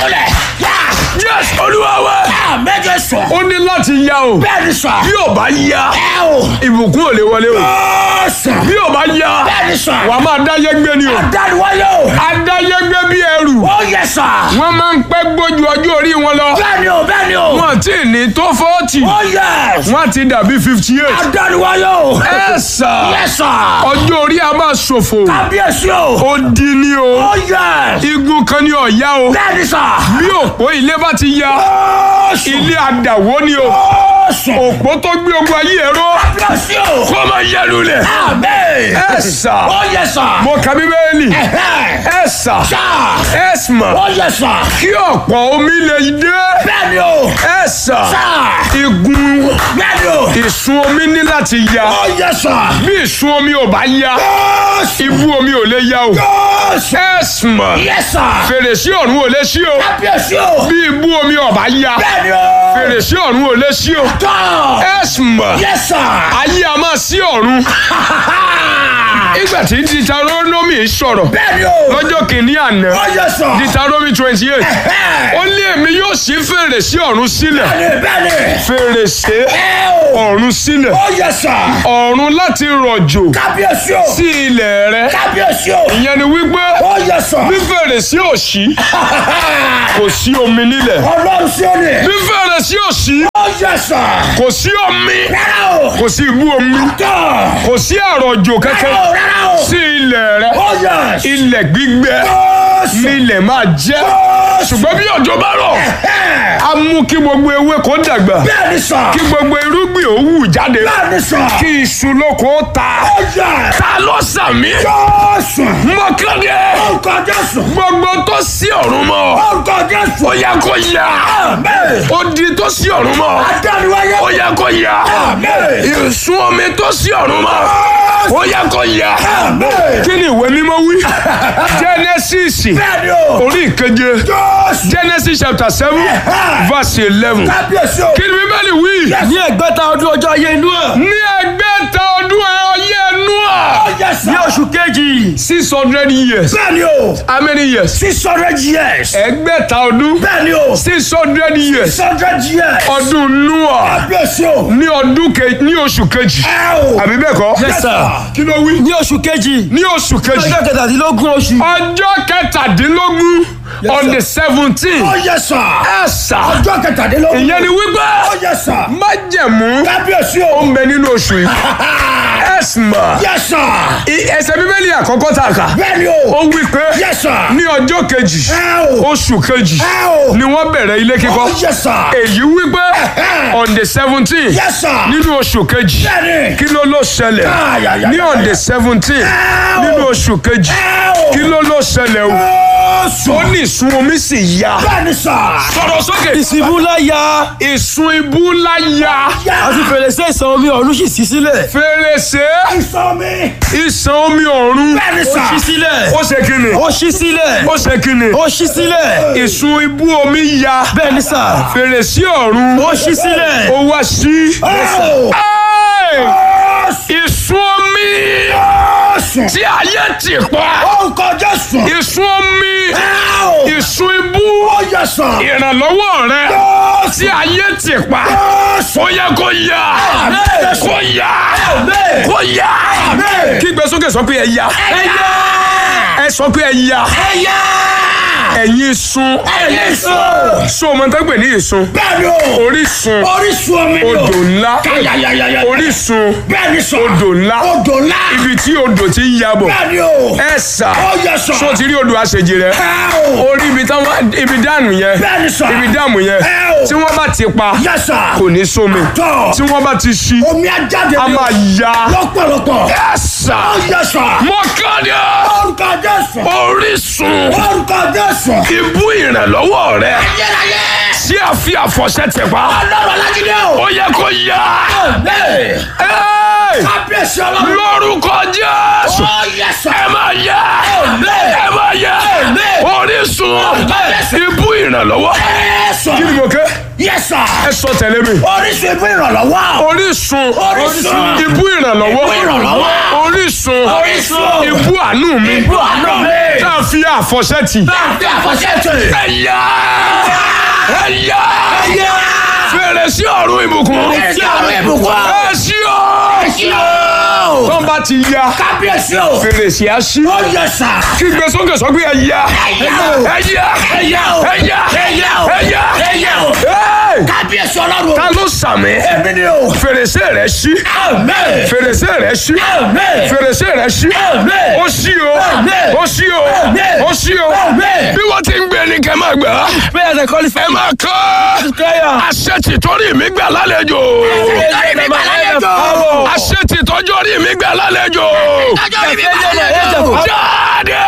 múlẹ̀. Yá. yes olúwa wa Á méje sọ. ó ní láti ya o Bẹ́ẹ̀ ni sọ. bí ò bá ya Ẹ o. ìbùkún ò lè wọlé o Ó sọ. bí ò bá ya Bẹ́ẹ̀ ni sọ. wà á máa dáyé gbé ni o Dániwáyé o. adáyé gbé bí ẹrù Ó yẹ sọ. wọ́n máa ń pẹ́ gbójú ọjọ́ orí wọn lọ Bẹ́ẹ̀ ni o bẹ́ẹ̀ ni o. wọ́n ti ní tó fọ́ọ̀tì Ó yẹ. wọ́n ti dàbí fifty eight Dániwáyé o. ẹ sà Yẹ sọ. ọjọ́ orí a máa ṣòfò Kábíyèsí o. ó di ní o Ó yẹ. igun kan ní ọ̀yá o Bẹ́ẹ̀ ni sọ. bí òpó ilé bá ti ya Ó sọ. ilé àdàwó ni o Ó sọ. òpó tó gbé ogun ayé ẹ̀rọ Kábíyèsí o. kó máa yẹ lulẹ̀ Àmín. ẹ sà Ó yẹ sọ. mo kà bíbélì Ẹ̀hẹ́. ẹ sà Sọ. ẹ mà Ó yẹ sọ. kí ọ̀pọ̀ omi lè dé Bẹ́ẹ̀ ni o. ẹ sà Sọ. igun Bẹ́ẹ̀ ni o. ìsun omi ní láti ya Ó yẹ sọ. bí ìsun omi ò bá ya Ó sọ. ibú omi ò lè ya o Ó sọ. ẹ mà Yẹ sọ. fèrèsé ọ̀run ò lè ṣí o Kábíyèsí o. bí ibú omi ò bá ya Bẹ́ẹ̀ ni o. fèrèsé ọ̀run ò lè ṣí o Tọ́. ẹ mà Yẹ sọ. ayé a máa sí ọ̀run ìgbà tí Deuteronomy sọ̀rọ̀ Bẹ́ẹ̀ ni o. lọ́jọ́ kìíní àná Ó yẹ sọ. Deuteronomy twenty eight Ẹ̀hẹ́. ó ní èmi yóò ṣí fèrèsé ọ̀run sílẹ̀ Bẹ́ẹ̀ ni bẹ́ẹ̀ ni. fèrèsé Ẹ o. ọ̀run sílẹ̀ Ó yẹ sọ. ọ̀run láti rọ̀jò Kábíyèsí o. sí ilẹ̀ rẹ Kábíyèsí o. ìyẹn ni wípé Ó yẹ sọ. bí fèrèsé ò ṣí kò sí omi nílẹ̀ Ọlọ́run sí ó ní. bí fèrèsé ò ṣí Ó yẹ sọ. kò sí omi Rárá o. kò sí ibú omi Tọ́. kò sí àrọ̀jò Rárá kankan o. Rárá o. sí ilẹ̀ rẹ Ó yẹ. ilẹ̀ gbígbẹ Ó sọ. nílẹ̀ máa jẹ́ Ó sọ. ṣùgbọ́n bí òjò bá rọ̀ Ẹ̀. á mú kí gbogbo ewé kó dàgbà Bẹ́ẹ̀ ni sọ. kí gbogbo irúgbìn ó wù jáde Bẹ́ẹ̀ ni sọ. kí iṣu lóko ó ta Ó yẹ. ta ló sàmì Ó sọ. mọ́kànlé Orúkọ Jésù. gbogbo tó sí ọ̀run mọ́ Orúkọ Jésù. ó yẹ kó yá Àmín. odi tó sí ọ̀run mọ́ Adániwáyé. ó yẹ kó yá Àmín. ìsun omi tó sí ọ̀run mọ́ ó yẹ kó yá Àmín. kí ni ìwé mímọ́ wí Genesis Bẹ́ẹ̀ ni o. orí ìkeje Jésù. Genesis chapter seven verse eleven Kábíyèsí o. kí ni bíbélì wí ní ẹgbẹ́ta ọdún ọjọ́ ayé inú ẹ̀ ní ẹgbẹ́ta ọdún ọyẹ́ Ó Nóà yẹ sọ. ní oṣù kejì six hundred years Bẹ́ẹ̀ ni o. how many years Six hundred years. ẹgbẹ́ta ọdún Bẹ́ẹ̀ ni o. six hundred years Six hundred years. ọdún Nóà Kábíyèsí o. ní ọdún ke ní oṣù kejì Ẹ o. àbí bẹ́ẹ̀ kọ́ Yes, sir. kí ló wí ní oṣù kejì ní oṣù kejì ọjọ́ kẹtàdínlógún oṣù ọjọ́ kẹtàdínlógún on the seventeen Ó yẹ sọ. ẹ̀sà Ọjọ́ kẹtàdínlógún. ìyẹn ni wípé Ó yẹ sọ. májẹ̀mú Kábíyèsí ó o. ń bẹ nínú oṣù yìí ẹ̀sìmà Yẹ sọ. ẹsẹ̀ bíbélì àkọ́kọ́ tá a kà Bẹ́ẹ̀ ni ó o. wí pé Yẹ sọ. ní ọjọ́ kejì Ẹ o. oṣù kejì Ẹ o. ni wọ́n bẹ̀rẹ̀ ilé kíkọ́ Ó yẹ sọ. èyí wípé on the seventeen Yẹ sọ. nínú oṣù kejì Bẹ́ẹ̀ ni. kí ló ló ṣẹlẹ̀ Ay, ay, ay, ní on ay, the ay. seventeen Ẹ o. nínú oṣù kejì Ẹ o. kí ló ló ṣẹlẹ̀ o Ó sọ. ó ní ìsun omi sì ya Bẹ́ẹ̀ ni sọ. sọ̀rọ̀ sókè ìsìnkú láyà ìsun ibú ńlá ya àti fèrèsé ìsàn omi ọ̀run sì ṣí sílẹ̀ fèrèsé Ìsọ mi. ìsàn omi ọ̀run Bẹ́ẹ̀ ni ó sọ. ṣí sílẹ̀ ó ṣe kíni ó ṣí sílẹ̀ ó ṣe kíni ó ṣí sílẹ̀ ìsun ibú omi ya bẹ́ẹ̀ ni sà fèrèsé ọ̀run ó ṣí sílẹ̀ ó wá sí. Ẹ o. Ẹ́ẹ̀! Ó sọ. ìsun omi Ó sọ. tí ayé ti pa Orúkọ Jésù. ìsun omi Ẹ o. ìsun ibú Ó yẹ sọ. ìrànlọ́wọ́ rẹ Ó tí sọ. ayé ti pa Ó sọ. ó yẹ kó yá Àmín. kó yá Àmín. kó yá Àmín. kí gbé sókè sọ pé ẹ yá Ẹ yá. ẹ sọ pé ẹ yá Ẹ yá. ẹ̀yin sun Ẹ̀yin sùn. so ọmọ tó ń pè ní ìsun Bẹ́ẹ̀ ni o. orísun Orísun omi ni o. odò ńlá Káyàyàyàyà. orísun Bẹ́ẹ̀ ni sọ. odò ńlá Odò ńlá. ibi tí odò ti ń yabọ̀ Bẹ́ẹ̀ ni o. ẹ sà Ó yẹ sọ. so ti rí odò àṣejì rẹ Ẹ o. orí ibi táwọn ibi dànù yẹn Bẹ́ẹ̀ ni sọ. ibi dàmù yẹn Ẹ o. tí wọ́n bá ti pa Yẹ sọ. kò ní sómi Tọ́. tí wọ́n bá ti ṣí Omi á jáde a ni o. máa ya Lọ́pọ̀lọpọ̀. ẹ sà Ó yẹ sọ. mọ́kànlá Orúkọ Jésù. orísun Orúkọ Jésù. ibú ìrànlọ́wọ́ rẹ Ayérayé. tí a fi àfọ̀ṣẹ tẹ̀ pa Ọlọ́run alágídé o. ó yẹ kó yá Bẹ́ẹ̀. Ẹ́ẹ̀! Kábíyèsí ọlọ́run. lórúkọ Jésù Ó yẹ sọ. ẹ máa yá Amen. ẹ máa yá Amen. orísun Amen. ibú ìrànlọ́wọ́ Ẹ sọ. kí ni mo ké Yẹ sọ. ẹ sọ tẹ̀lé mi Orísun ìbú ìrànlọ́wọ́. orísun Orísun. ibú ìrànlọ́wọ́ Ibú ìrànlọ́wọ́. orísun Orísun. ibú àánú mi Ibú àánú mi. tá a fi àfọ̀ṣẹ tì Bá a fi àfọ̀ṣẹ́ tì. ẹ yá ẹ̀yà Ẹ̀yà. fèrèsé ọ̀run ìbùkún Fèrèsé ọ̀run ìbùkún. ẹ ṣí o Ẹ̀sí o. tó ń bá ti ya Kábíyèsí o. fèrèsé á ṣí Ó yẹ sà. kí gbé sókè sọ pé ẹ̀yà Ẹ̀yà o. ẹ̀yà Ẹ̀yà o. ẹ̀yà Ẹ̀yà o. ẹ̀yà Ẹ̀yà o. Ẹ́ẹ̀! Kábíyèsí ọlọ́run. ta ló sàmì Èmi ni o. fèrèsé rẹ ṣí Amen. fèrèsé rẹ ṣí Amen. fèrèsé rẹ ṣí Amen. ó ṣí o Amen. ó ṣí o Amen. ó ṣí o Amen. bí wọ́n ti ń gbé ní kẹ́ máa gbà á Prayers are qualified. ẹ máa kọ́ Prayer. àṣẹ tìtọ́rí mi gbà lálejò Nítorí mi gbà lálejò. àṣẹ tìtọ́jọ́rí mi gbà lálejò Nítorí mi gbà lálejò. jáde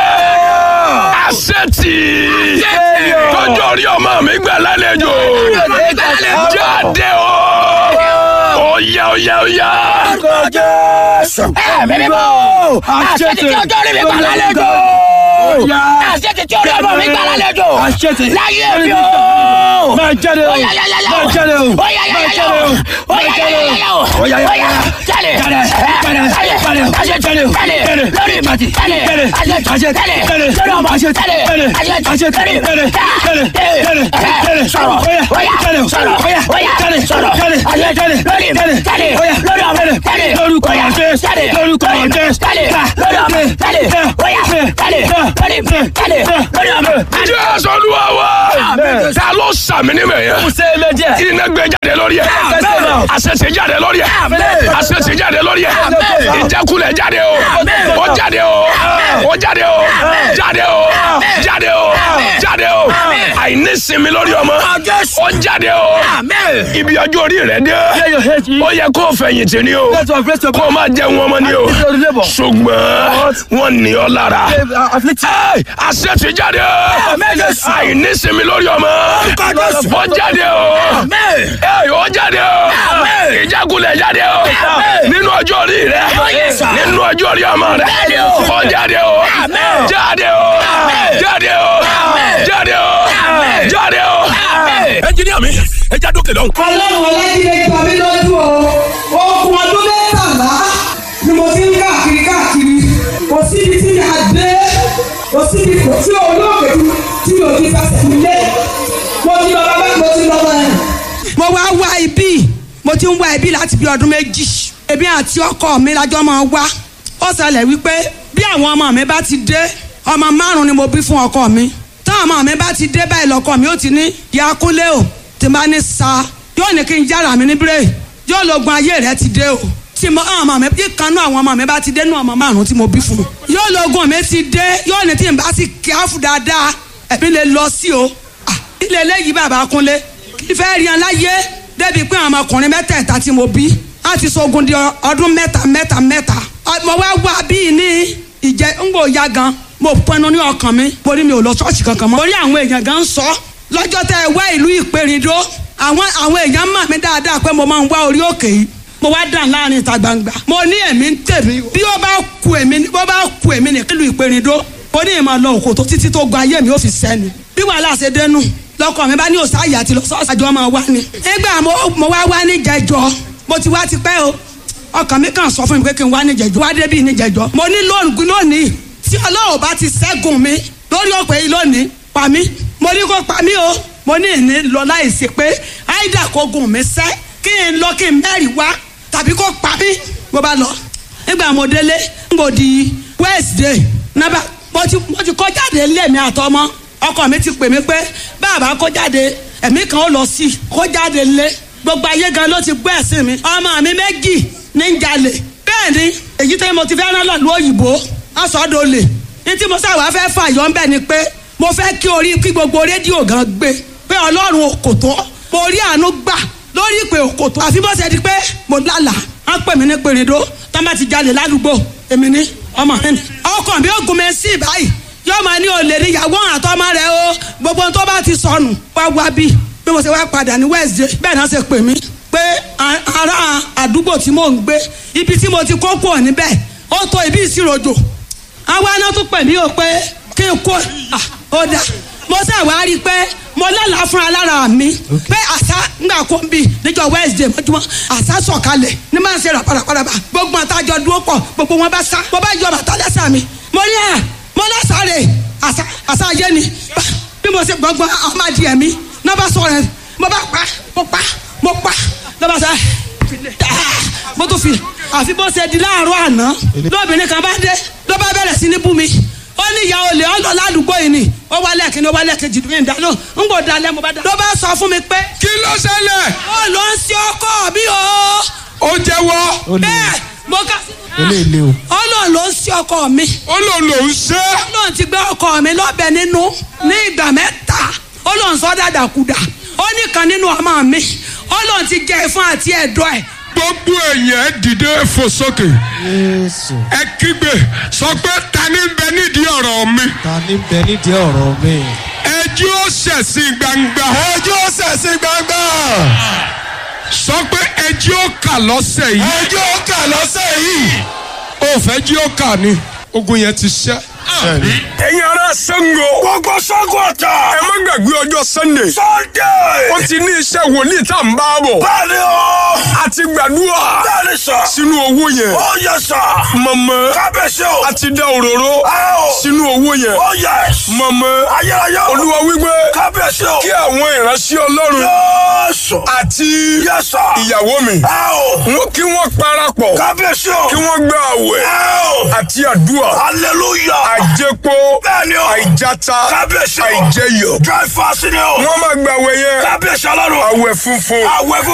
àṣẹ tì tọ́jọ́rí ọmọ mi gbà lálejò jáde o oya oya oya Ẹ̀mí mímọ́. Àṣẹ tí ọjọ́ rí mi gbà lálejò. Àṣẹ tí ọjọ́ ọmọ mi gbà lálejò. Àṣẹ tí- Láyé mi o. Máa jáde o. Oya ya ya Máa jáde o. Oya ya Máa ya jáde o. Oya ya ya ya Oya ya ya. Jáde. Jáde. Jáde. Jáde. Jáde. Àṣẹ Jáde. jáde. Jáde. Lórí ìmọ̀tì. Jáde. Jáde. Àṣẹ Àṣẹ. jáde. Jáde. Lórí ọmọ. Àṣẹ. Jáde. Jáde. Àṣẹ Àṣẹ. jáde. Jáde. Jáde. Jáde. Jáde. Sọ̀rọ̀. Oya. Oya. Jáde. Sọ̀rọ̀. Oya. Oya. Jáde. Sọ̀rọ̀. Jáde. Àṣẹ Jáde. lórí ìmọ̀. Jáde. Jáde. Oya. Lórí ọmọ. Jáde. Jáde. Lórúkọ Oya. Jésù. Jáde. Lórúkọ Lórí ìmọ̀. Jésù. Jáde. Lórí ọmọ. Jáde. Oya. Jáde. Lórí ìmọ̀. Jáde. Lórí ọmọ. Jáde. jésù olúwa wa Amen. ta ló sàmì ní mẹ́yẹ Kò sẹ́ méjì. iná gbé jáde lórí ẹ Amen. àṣẹ ti jáde lórí ẹ Amen. àṣẹ ti jáde lórí ẹ Amen. ìjákulẹ̀ jáde o Amen. ó jáde o ó jáde o jáde o jáde o jáde o àìnísinmi lórí ọmọ Jésù. ó jáde o Amen. ibi ọjọ́ orí rẹ dé Clear your head. ó yẹ kó o fẹ̀yìntì ni o Let us rest your kó o máa jẹun ọmọ ni o Your labor. ṣùgbọ́n wọ́n ní ọ lára Afflicted. Ẹ́ẹ̀, àṣẹ ti jáde àìnísinmi lórí ọmọ Jésù. ó jáde o Amen. Ẹ́ẹ̀, ó jáde o Amen. ìjákulẹ̀ jáde o Amen. nínú ọjọ́ orí rẹ yes, sir. nínú ọjọ́ orí ọmọ rẹ Jáde o. ó jáde o Amen. jáde o Amen. jáde o Amen. jáde o Amen. jáde o. Amen. ẹnjiníà mi ẹ já dókè lọ́hùn. ọlọ́run ọlájídé jọ mí lójú o okùn ọdún mẹ́tàlá ni mo ti ń káàkiri káàkiri kò síbi tí mi à dé kò síbi kò sí olóògbé tí mi ò ti fẹsẹ̀ mi lé mo ti lọ bàbá mo ti lọ bàbá. mo wá wá ibi mo ti ń wá ibi láti bí ọdún méjì èmi àti ọkọ mi lájọ máa wá ó ṣẹlẹ̀ wípé bí àwọn ọmọ mi bá ti dé ọmọ márùn ni mo bí fún ọkọ mi táwọn ọmọ mi bá ti dé báyìí lọkọ mi ó ti ní ìyá kúnlé o tí n bá ní sa yóò ní kí n jára mi ní bírè yóò lógun ayé rẹ ti dé o tí mo àwọn ọmọ mi bí kanú àwọn ọmọ mi bá ti dé nú ọmọ márùn tí mo bí fún un yóò lógun mi ti dé yóò ní tí n bá sì kíáfù dáadáa ẹ̀mí lè lọ sí o Ah, ilé eléyìí bàbá kúnlé kí fẹ́ rí an láyé débi pé àwọn ọmọkùnrin mẹ́tẹ̀ẹ̀ta tí mo bí á ti sogun di ọdún mẹ́ta mẹ́ta mẹ́ta Ọ- mo wá wá bíi ní ìjẹ ń gbò ya gan mo pinnu ní ọkàn mi mo ní mi ò lọ ṣọ́ọ̀ṣì kankan mọ́. mo rí àwọn èèyàn gan sọ lọ́jọ́ tẹ́ ẹ wá ìlú ìpèrìndó àwọn àwọn èèyàn mọ̀ mí dáadáa pé mo máa ń wá orí òkè yìí mo wá dàn láàrin ìta gbangba mo ní èmi ń tèmi bí ó bá ku èmi ní bó bá ku èmi ní kílù ìpèrìndó mo ní ìmọ̀ lọ òkò tó títí tó gba ayé mi ó fi sẹ́ni bí wàhálà ṣe dénú lọkọ mi bá ní òsáyè àti lọ sọ́ọ̀sì àjọ máa wá ni nígbà mo mo wá wá ní jẹjọ mo ti wá ti pẹ́ o ọkàn mi kàn sọ fún mi pé kí n wá ní jẹjọ wá débì ní jẹjọ mo ní lónìí lónìí tí ọlọ́run bá ti ṣẹ́gun mi lórí ọ̀pẹ yìí lónìí pa mí mo ní kó pa mí o mo ní ìní lọ láìsí pé áìdà kó gùn mí sẹ́ kí n lọ kí n mẹ́rìí wá tàbí kó pa mí mo bá lọ nígbà mo délé n kò di wednesday nábà mo ti mo ti kọ́ jáde lé mi àtọmọ ọkọ mi ti pè mí pé bàbá kó jáde ẹ̀mí kan ó lọ sí i kó jáde lé gbogbo ayé gan ló ti gbọ́ ẹ̀sìn mi ọmọ mi méjì ní ń jalè bẹ́ẹ̀ ni èyí tẹ́ mo ti fẹ́ rán lọ́lú òyìnbó ọ̀sọ́dọ̀ lè ní tí mo sáwà fẹ́ fàyọ́ ń bẹ̀ ni pé mo fẹ́ kí orí kí gbogbo rédíò gan gbé pé ọlọ́run òkòtó mo rí àánú gbà lórí ìpè òkòtó àfi bó ṣe di pé mo lálà á pè mí ní pèrèdó tó bá ti jalè ládùúgbò èmi ní ọmọ mi ní. ọkàn mi ò gun mi sí báyìí yóò máa ní olè ní ìyàwó àtọmọ rẹ o gbogbo ohun tó bá ti sọnù wá wá bí bí mo ṣe wá padà ní wednesday bẹ́ẹ̀ náà ṣe pè mí pé a- ará àdúgbò tí mò ń gbé ibi tí mo ti kó kúrò níbẹ̀ ó tó ibi ìṣiròjò àwa náà tún pè mí o pé kí n kó à, ó dá mo ṣàwá rí i pé mo lálàá fúnra lára mi pé àṣà ńgbà kó ń bì níjọ́ wednesday mọ́júmọ́ àṣà sọ̀kalẹ̀ ní máa ń ṣe ràpàràpàràpà gbogbo àtàjọ dúró pọ̀ gbogbo wọn bá sá mo bá yọ bàtà lẹ́sà mi mo ní à mo lọ́sàárẹ̀ àṣà àṣà ayé ni Bá- bí mo ṣe gbọ́ngbọ́n ọmọdé mi náà bá sọ rẹ mo bá pa mo pa mo pa náà bá sọ mo tún fi àfi bó ṣe di láàárọ̀ àná lóbìnrin kan bá dé ló bá bẹ̀rẹ̀ sí ní bú mi ó ní ìyá olè ọlọ ládùúgbò yìí ni ó wá lẹ́ẹ̀kínní ó wá lẹ́ẹ̀kejì ní ìdáná ń gbò dalẹ̀ mo bá dá. ló bá sọ fún mi pé kí ló ṣẹlẹ̀ ó lọ ń ṣe ọkọ mi o. ó jẹ́wọ́ bẹ́ẹ̀ mo ká eléyìí o. ọlọ́run ló ń ṣe ọkọ mi ó lòun lòun ṣe ọlọ́run ti gbé ọkọ mi lọ́bẹ̀ nínú ní ìgbà mẹ́ta ọlọ́run sọ dàdàkudà ó nìkan nínú ọmọ mi ọlọ́run ti gé e fún àti ẹ̀dọ̀ ẹ̀ gbogbo èèyàn ẹ dìde fò sókè Jésù. ẹ kígbe sọ pé ta ni ń bẹ nídìí ọ̀rọ̀ mi ta ní bẹ nídìí ọ̀rọ̀ mi. ẹjọ́ ó ṣẹ̀sìn gbangba ẹjọ́ ṣẹ̀sìn gbangba. sọ pé ẹjọ́ ó kà lọ́sẹ̀ yìí ẹjọ́ kà lọ́sẹ̀ yìí. ó fẹ́ jí ó kà ni ogun yẹn ti ṣẹ́. ẹ̀yin ará Ṣàngó. gbogbo Ṣàngó ọ̀tá. ẹ má gbàgbé ọjọ́ Sunday. Sunday. ó ti ní iṣẹ́ wòlíì tá à ń bá bọ̀. bẹ́ẹ̀ni o. a ti gbàdúrà. bẹ́ẹ̀ni sà. sínú owó yẹn. ó yẹ sà. mọ̀mọ́. kábẹ́sẹ̀ o. a ti dá òróró. sínú owó yẹn. ó yẹ. mọ̀mọ́. ayérayé o. olúwa wípé. kábẹ́sẹ̀ o. kí àwọn ìránṣẹ́ ọlọ́run. yẹ́sọ̀. àti. yẹ́sọ̀. ìyàwó mi. wọ́n kí wọ́n parapọ̀. kábẹ́sẹ̀ o. kí wọ́n gba àwẹ̀. àti àdúrà. hallelujah. àjẹpọ̀. bẹ́ẹ̀ni o. àìjáta. kábíyèsí o. àìjẹyọ. dry fast ni o. wọ́n máa gba àwẹ̀ yẹn. kábíyèsí ọlọ́run. àwẹ̀ funfun. àwẹ̀ funfun.